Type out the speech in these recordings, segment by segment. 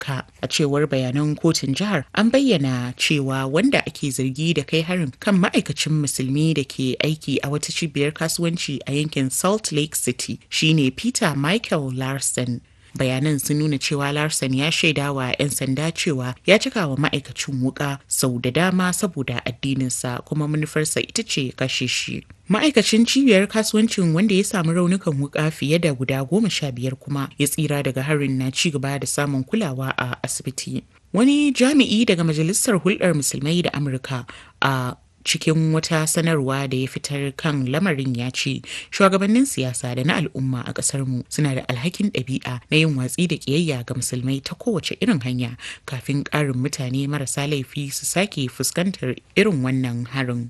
ka a cewar bayanan kotun jihar an bayyana cewa wanda ake zargi da kai harin kan ma'aikacin musulmi da ke aiki a wata cibiyar kasuwanci a yankin salt lake city shine peter michael larson bayanan sun nuna cewa larson ya shaida wa 'yan sanda cewa ya cika wa ma'aikacin wuka sau da dama saboda addininsa kuma manufarsa ita ce kashe shi ma'aikacin cibiyar kasuwancin wanda ya samu raunukan wuka fiye da guda goma sha biyar kuma ya tsira daga harin na ci gaba da samun kulawa a asibiti wani jami'i daga majalisar hulɗar musulmai da amurka a cikin wata sanarwa da ya fitar kan lamarin ya ce shugabannin siyasa da na al'umma a ƙasar mu suna da alhakin ɗabi'a na yin watsi da ƙiyayya ga musulmai ta kowace irin hanya kafin ƙarin mutane marasa laifi su sake fuskantar irin wannan harin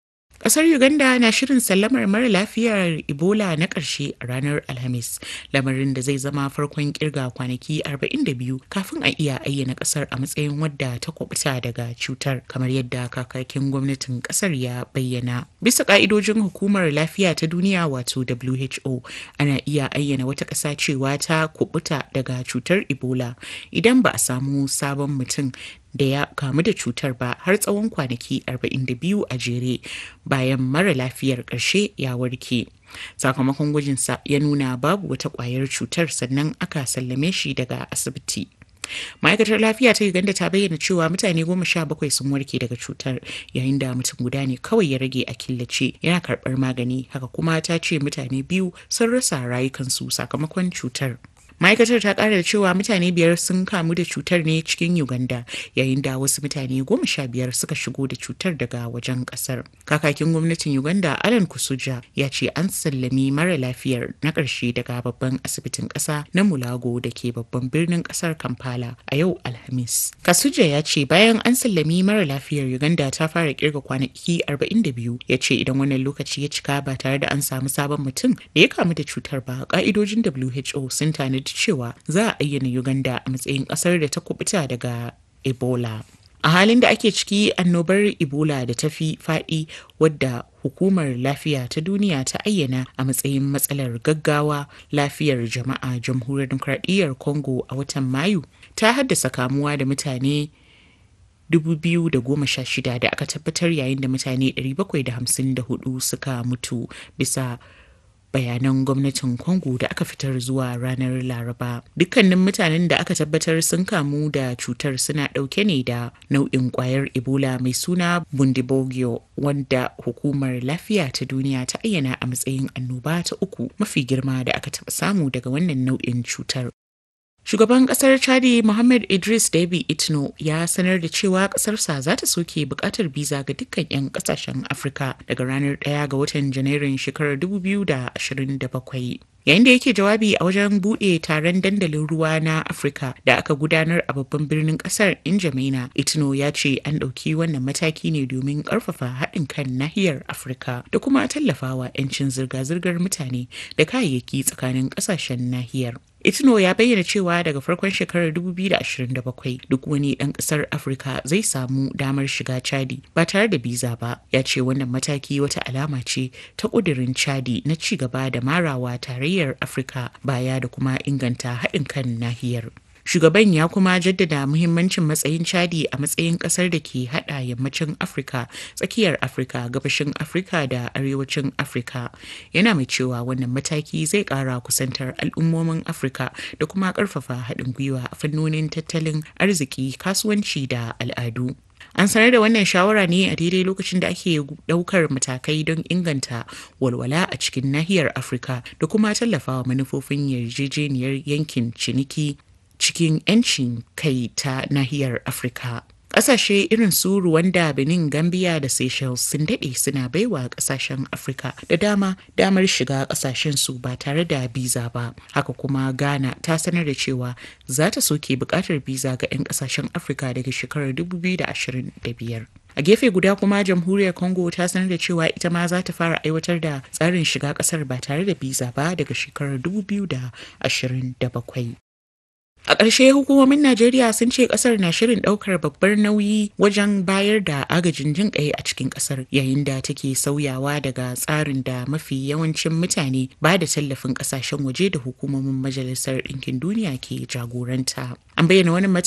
Ƙasar Uganda na shirin sallamar mara lafiyar Ebola na ƙarshe a ranar Alhamis, lamarin da zai zama farkon kirga kwanaki 42 kafin a iya ayyana ƙasar a matsayin wadda ta kwabuta daga cutar, kamar yadda kakakin gwamnatin ƙasar ya bayyana. Bisa ƙa'idojin hukumar lafiya ta duniya wato WHO, ana iya ayyana wata ƙasa cewa ta kubuta daga cutar Ebola idan ba a samu sabon mutum da ya kamu da cutar ba har tsawon kwanaki 42 a jere bayan mara lafiyar ƙarshe ya warke. Sakamakon gwajinsa ya nuna babu wata ƙwayar cutar sannan aka sallame shi daga asibiti. ma'aikatar lafiya ta uganda ta bayyana cewa mutane goma sha bakwai sun warke daga cutar yayin da mutum guda ne kawai ya rage a killace yana karɓar magani haka kuma ta ce mutane biyu sun rasa rayukansu sakamakon cutar ma'aikatar ta kara da cewa mutane biyar sun kamu da cutar ne cikin uganda yayin da wasu mutane goma sha biyar suka shigo da cutar daga wajen kasar kakakin gwamnatin uganda alan kusuja ya ce an sallami mara lafiyar na ƙarshe daga babban asibitin ƙasa na mulago da ke babban birnin ƙasar kampala a yau alhamis kasuja ya ce bayan an sallami mara lafiyar uganda ta fara kirga kwanaki 42 ya ce idan wannan lokaci ya cika ba tare da an samu sabon mutum da ya kamu da cutar ba ka'idojin who sun tanadi cewa za a ayyana Uganda a matsayin ƙasar da ta kubuta daga Ebola. A halin da ake ciki annobar Ebola da ta fi faɗi wadda hukumar lafiya ta duniya ta ayyana a matsayin matsalar gaggawa lafiyar jama'a jamhuriyar demokradiyyar Congo a watan Mayu ta haddasa kamuwa da mutane 2016 da aka tabbatar yayin da mutane 754 suka mutu bisa bayanan gwamnatin Congo da aka fitar zuwa ranar Laraba. Dukkanin mutanen da aka tabbatar sun kamu da cutar suna ɗauke ne da nau'in ƙwayar Ebola mai suna Bundibogyo wanda hukumar lafiya ta duniya ta ayyana a matsayin annoba ta uku mafi girma da aka taɓa samu daga wannan nau'in cutar. Shugaban kasar Chadi Muhammad Idris Deby Itno ya sanar da cewa kasarsa za ta soke bukatar biza ga dukkan 'yan kasashen Afirka daga ranar 1 ga watan Janairun shekarar 2027. Yayin da yake jawabi a wajen buɗe taron dandalin ruwa na Afirka da aka gudanar a babban birnin ƙasar Injamena, Itno ya ce an ɗauki wannan mataki ne domin ƙarfafa haɗin kan nahiyar Afirka da kuma tallafawa 'yancin zirga-zirgar mutane da kayayyaki tsakanin ƙasashen nahiyar. Itno ya bayyana cewa daga farkon shekarar 2027 duk wani ɗan ƙasar Afirka zai samu damar shiga Chadi ba tare da biza ba. Ya ce wannan mataki wata alama ce ta ƙudurin Chadi na ci gaba da marawa tarayyar Afirka baya da kuma inganta haɗin kan nahiyar. Shugaban ya kuma jaddada muhimmancin matsayin Chadi a matsayin kasar da ke hada yammacin Afirka, tsakiyar Afirka, gabashin Afirka da arewacin Afirka. Yana mai cewa wannan mataki zai kara kusantar al'ummomin Afirka da kuma karfafa haɗin gwiwa a fannonin tattalin arziki, kasuwanci da al'adu. An sanar da wannan shawara ne a daidai lokacin da ake daukar matakai don inganta walwala a cikin nahiyar Afirka da kuma tallafawa manufofin yarjejeniyar yankin ciniki cikin 'yancin kai ta nahiyar Afirka. Ƙasashe irin su Rwanda, Benin, Gambia da Seychelles sun daɗe suna baiwa ƙasashen Afirka da dama damar shiga ƙasashen su ba tare da biza ba. Haka kuma Ghana ta sanar da cewa za ta soke buƙatar biza ga 'yan ƙasashen Afirka daga shekarar 2025. A gefe guda kuma jamhuriyar Congo ta sanar da cewa ita ma za ta fara aiwatar da tsarin shiga ƙasar ba tare da biza ba daga shekarar 2027. A ƙarshe hukumomin Najeriya sun ce ƙasar na shirin ɗaukar babbar nauyi wajen bayar da agajin jin ƙai a cikin ƙasar yayin da take sauyawa daga tsarin da mafi yawancin mutane ba da tallafin ƙasashen waje da hukumomin Majalisar Ɗinkin Duniya ke jagoranta. An bayyana wani